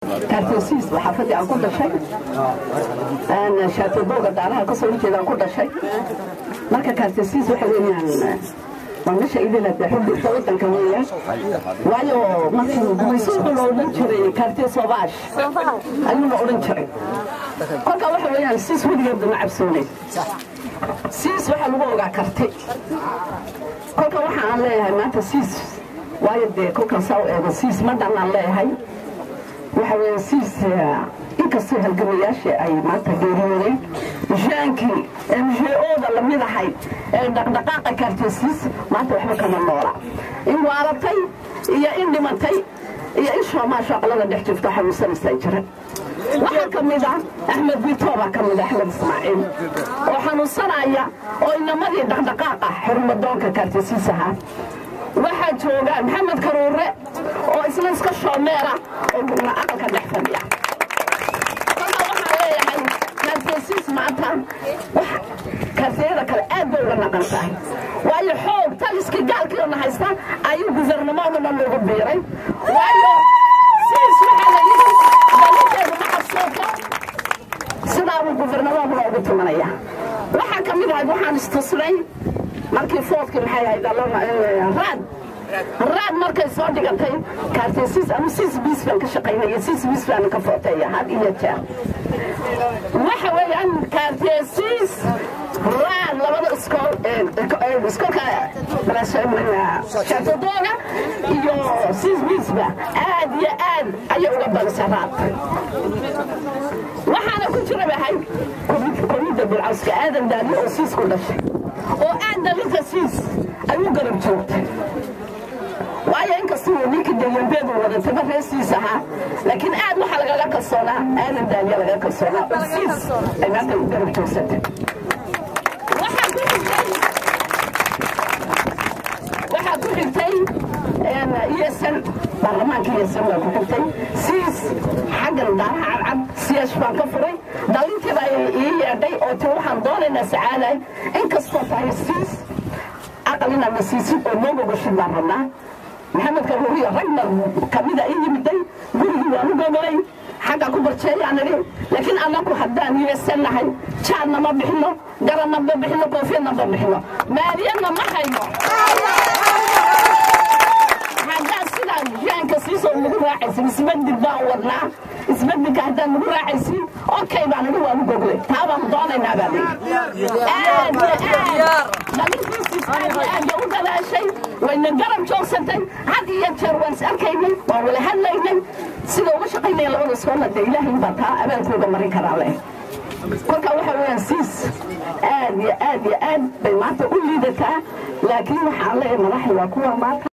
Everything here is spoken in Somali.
kaartesiis waa xaafadii aan ku dhashay shaatodooga daaraha kasoo horjeeda aan ku dhashay marka kaartesiis waxa weeyaan waa meesha idila xubinta wadanka weeyaan waayo markii gumaysuuxu la odhan jiray kaartee soobaash ayuu la odhan jiray kolka waxa weeyaan siis weligeed ma cabsoonayn siis waxaa lagu ogaa karti kolka waxa aan leeyahay maanta siis waayo dee kolkan saa u eego siis ma dhanaan leeyahay waxa weeye siis inkastoo halgamayaashii ay maanta geeriyoodeen mishaankii ee mishee-ooda lamid ahayd ee dhaqdhaqaaqa kaartesiis maanta waxba kama noola in waaratay iyo in dhimatay iyo in shoomaasho aqlada dhex jirto xanuunsanaysaa jiran waxaa ka mid ah axmed bitooba ka mid axmed ismaaciil oo xanuunsanaya oo inamadii dhaqdhaqaaqa xurmadoonka kaartesiis ahaa waxaa jooga maxamed karuure oo isna iska shoomeera oo gurna aqalka dhex fadhiya kolka waxaan leeyahay kaartesiis maanta kaartiyada kale aad bay uga naqan tahay waayo xoog taliskii gaalkiina haysta ayuu guvernamoodana loogu biiray waayo siis waxaa la yidhi dalinteedu ma cabsooto sidaabuu guvernamooduna ugu tumanaya waxaa ka mid ahayd waxaan istusnay markii foodkii maxay ahayd raad raad markay soo dhigantay kaartesiis ama siis biis baan ka shaqaynaya siis biis baan ka footeeya had iyo jeer waxa weeyaan kaartesiis raad labada iskool iskoolka shaatodooga iyo siis biisba aad iyo aad ayay uga badisa raad waxaana ku jira bahay komida bilcawska aadan daali oo siis ku dhashay oo aad dalinta siis ayuu garab joogtay waayo inkastuu ninkii dayambeedu wadatay ma reesiis ahaa laakiin aad waxaa lagaga kalsoonaa aadan daaliya lagaga kalsoonaa oo siis ay maanta u garab joogsatay waxaa ku xigtay esn baarlamaanka esn baa ku xigtay siis xaggan daaraha cadcad siyaash baan ka furay dhalintiiba ii yeedhay oo ti waxaan doonaynaa sacaaday inkastoo tahay siis aqal inaad na siisid oo noo gogashid baan rabnaa maxamed karuuriyo ragna kamida i yimiday gurigii waan u gogolay xagga ku barjeeyaan idhi laakiin annaku haddaan yeesan nahay jaadna ma bixino garanna ma bixino koofiyadna ma bixino maaliyadna ma hayno haddaan sidaa jaanka siisoo nagu raacaysin isbedel baan wadnaa isbedelka haddaan nagu raacaysin okay baan idhi waan u goglay taa baan doonaynaa baa lihi aad iyo aad dhalintiisiis aad iyo aad bay u dadaashay wayna garab joogsatay had iyo jeer waan is arkaynay waan wala hadlaynay sida uga shaqaynaya labada iskoolna dee ilaahay baa taa abaalkooga marin karaa leh kolka waxa weeyaan siis aad iyo aad iyo aad bay maanta u liidataa laakiin waxaan leeyahay madaxda waa kuwa maanta